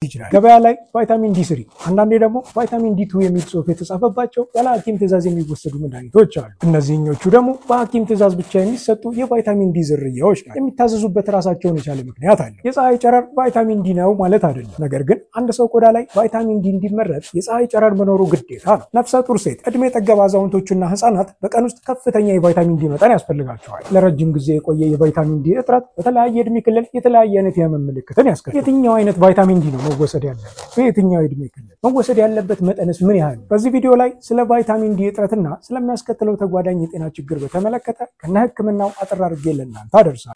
ይችላል። ገበያ ላይ ቫይታሚን ዲ ስሪ አንዳንዴ ደግሞ ቫይታሚን ዲ ቱ የሚል ጽሑፍ የተጻፈባቸው ያለ ሐኪም ትእዛዝ የሚወሰዱ መድኃኒቶች አሉ። እነዚህኞቹ ደግሞ በሐኪም ትእዛዝ ብቻ የሚሰጡ የቫይታሚን ዲ ዝርያዎች ናቸው። የሚታዘዙበት ራሳቸውን የቻለ ምክንያት አለው። የፀሐይ ጨረር ቫይታሚን ዲ ነው ማለት አይደለም። ነገር ግን አንድ ሰው ቆዳ ላይ ቫይታሚን ዲ እንዲመረት የፀሐይ ጨረር መኖሩ ግዴታ ነው። ነፍሰ ጡር ሴት፣ እድሜ ጠገብ አዛውንቶችና ህጻናት በቀን ውስጥ ከፍተኛ የቫይታሚን ዲ መጠን ያስፈልጋቸዋል። ለረጅም ጊዜ የቆየ የቫይታሚን ዲ እጥረት በተለያየ እድሜ ክልል የተለያየ አይነት የህመም ምልክትን ያስከትላል። የትኛው አይነት ቫይታሚን ዲ ነው መወሰድ ያለበት? በየትኛው የእድሜ ክልል መወሰድ ያለበት መጠንስ ምን ያህል? በዚህ ቪዲዮ ላይ ስለ ቫይታሚን ዲ እጥረትና ስለሚያስከትለው ተጓዳኝ የጤና ችግር በተመለከተ ከነ ህክምናው አጠር አድርጌ ለእናንተ አደርሳለሁ።